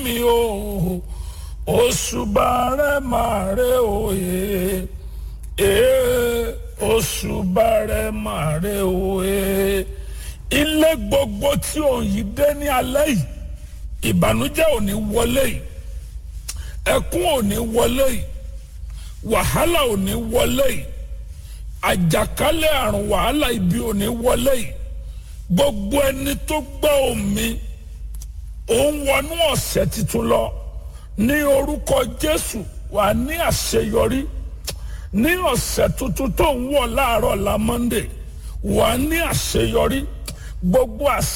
mi o òṣùbà rẹ máa rẹ òye ee òṣùbà rẹ máa rẹ òye ilé gbogbo tí òun yìí dé ní alẹ́ yìí ìbànújẹ́ ò ní wọlé yìí ẹkún ò ní wọlé yìí wàhálà ò ní wọlé yìí àjàkálẹ̀ àrùn wàhálà ibi ò ní wọlé yìí gbogbo ẹni tó gbọ́ omi òun wọnú ọ̀sẹ̀ tuntun lọ ní orúkọ Jésù wà ní àṣeyọrí ní ọ̀sẹ̀ tuntun tó ń wọ̀ láàárọ̀ la Monday wà ní àṣeyọrí gbogbo àṣẹ.